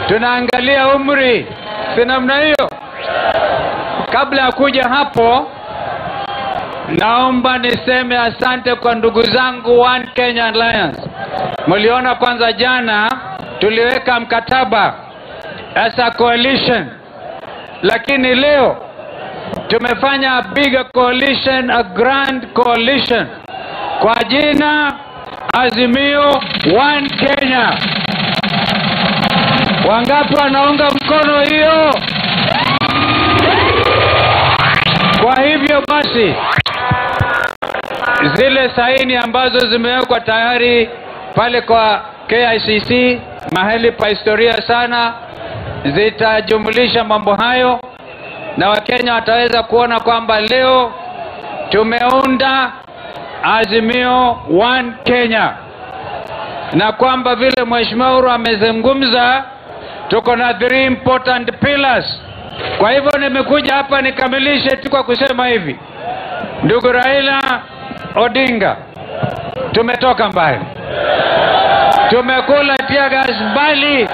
tunaangalia umri, si namna hiyo? Kabla ya kuja hapo, naomba niseme asante kwa ndugu zangu One Kenya Alliance. Mliona kwanza jana tuliweka mkataba as a coalition, lakini leo tumefanya a bigger coalition, a grand coalition kwa jina Azimio One Kenya. Wangapi wanaunga mkono hiyo? Kwa hivyo basi, zile saini ambazo zimewekwa tayari pale kwa KICC mahali pa historia sana zitajumulisha mambo hayo, na Wakenya wataweza kuona kwamba leo tumeunda Azimio One Kenya, na kwamba vile Mheshimiwa Uhuru amezungumza, tuko na three important pillars. Kwa hivyo nimekuja hapa nikamilishe tu kwa kusema hivi, ndugu Raila Odinga, tumetoka mbali, tumekula tear gas mbali,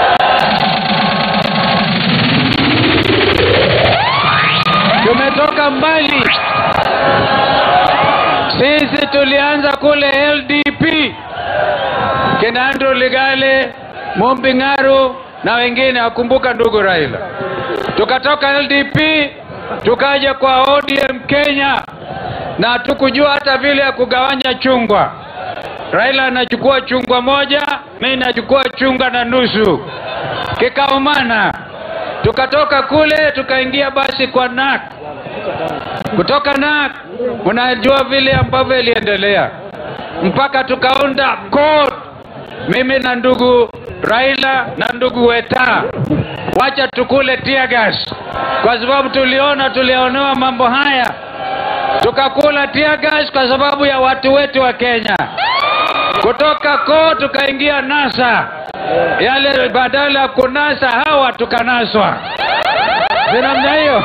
tumetoka mbali. Sisi tulianza kule LDP, kina Andrew Ligale, Mumbi Ng'aru na wengine, wakumbuka ndugu Raila. Tukatoka LDP tukaja kwa ODM Kenya, na tukujua hata vile ya kugawanya chungwa. Raila anachukua chungwa moja, mimi nachukua chungwa na nusu, kikaumana. Tukatoka kule tukaingia basi kwa NAK kutoka NAK, unajua vile ambavyo iliendelea mpaka tukaunda CORD, mimi na ndugu Raila na ndugu Weta, wacha tukule tear gas, kwa sababu tuliona tulionewa mambo haya, tukakula tear gas kwa sababu ya watu wetu wa Kenya. Kutoka CORD tukaingia NASA, yale badala ya kunasa hawa tukanaswa, si namna hiyo?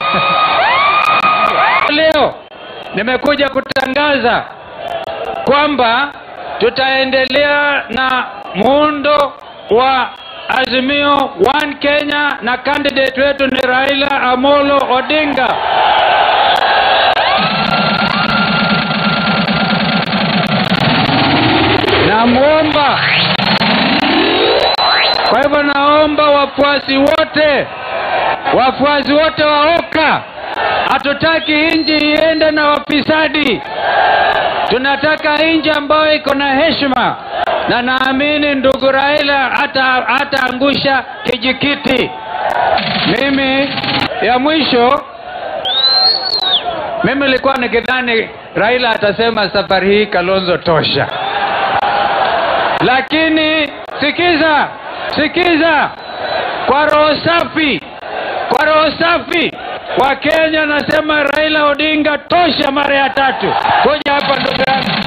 Leo nimekuja kutangaza kwamba tutaendelea na muundo wa Azimio One Kenya na candidate wetu ni Raila Amolo Odinga. Namwomba, kwa hivyo naomba wafuasi wote, wafuasi wote wa OKA Hatutaki nchi iende na wafisadi, tunataka nchi ambayo iko na heshima, na naamini ndugu Raila hata hataangusha kijikiti. Mimi ya mwisho, mimi nilikuwa nikidhani Raila atasema safari hii Kalonzo tosha, lakini sikiza, sikiza, kwa roho safi, kwa roho safi Wakenya nasema Raila Odinga tosha mara ya tatu. Kuja hapa ndugu yangu.